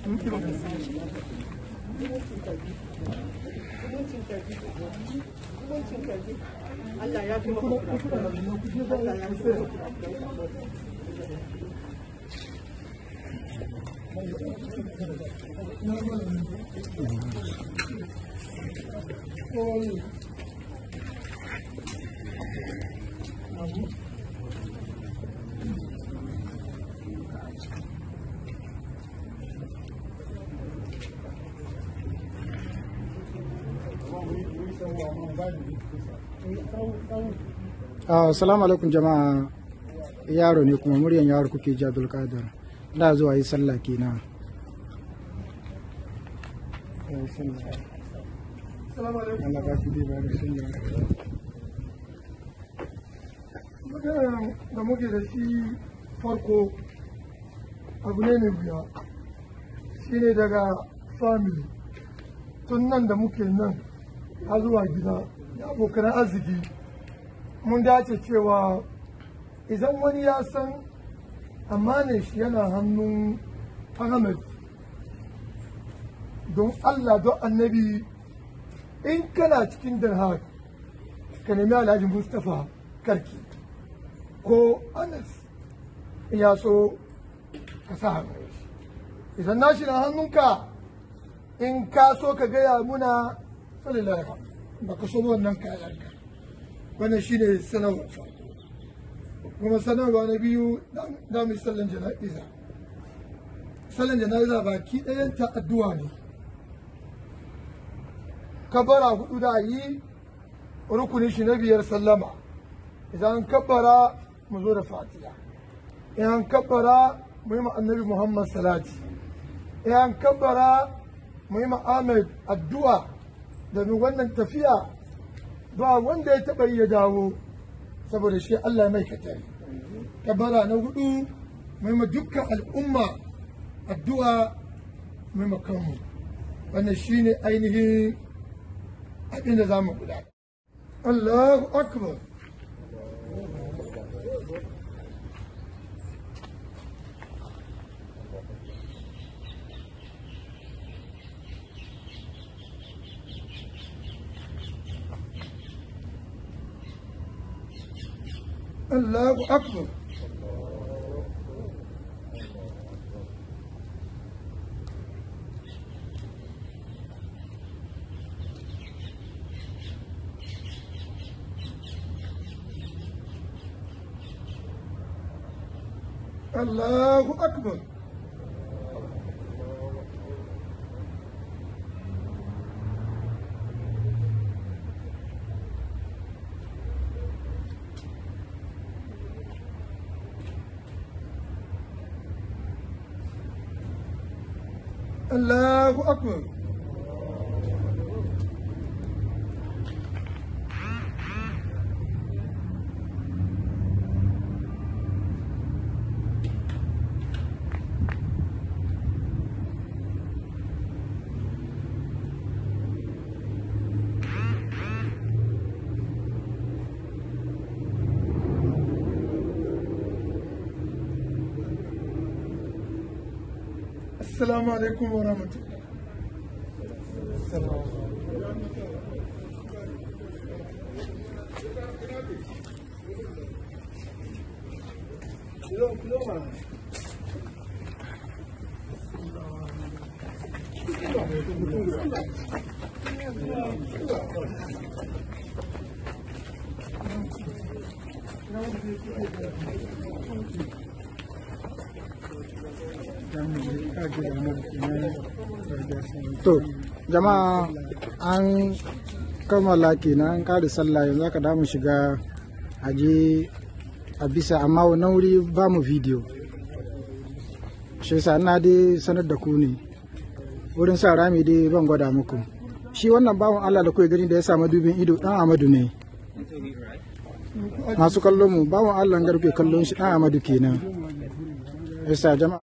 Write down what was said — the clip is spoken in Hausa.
Allah ya fi maka Allah ya fi Assalamu alaikum jama'a yaro ne kuma muryan yaro kuke ji Abdul Qadir da zuwa yi sallah kenan Allah ba shi dai ba da sallah maganar da muke da shi farko abu ne mai wuya shi ne daga family tun nan da muke nan har zuwa gida da abokan arziki mun dace cewa idan wani ya san amanin shi yana hannun Ahmed don Allah don annabi in kana cikin Haag ka nemi Alhaji Mustapha Karki ko Anas in ya so ka sa hannu idan na shi na hannunka in ka so ka gaya muna sallallahu ba ka so wannan kayanka wannan shi ne sanarwar farko kuma sanarwa na biyu da mu sallan jana'iza sallan jana'iza baki ɗayanta addu'a ne kabara hudu da yi rukunin shi na biyar sallama idan kabbara mu zo da fatiha idan kabbara mu yi annabi muhammad salati idan kabbara mu yi ahmed addu'a domin wannan tafiya ba wanda ya taɓa yi ya dawo saboda shi Allah mai katari kabara na hudu mai ma dukkan al'umma addu'a mai makanmu wannan shi ne ainihin abin da za mu guda Allahu akbar الله أكبر الله أكبر الله أكبر السلام عليكم ورحمة الله السلام to jama'a an kammala kenan an kare sallah yanzu aka damu shiga aje a bisa amma wannan wuri ba mu video shi yasa ina dai sanar da ku ne wurin sa rami dai ban gwada muku shi wannan bawan Allah da kuke gani da ya samu dubin ido dan Amadu ne masu kallon mu bawan Allah garke kallon shi dan Amadu kenan yasa jama'a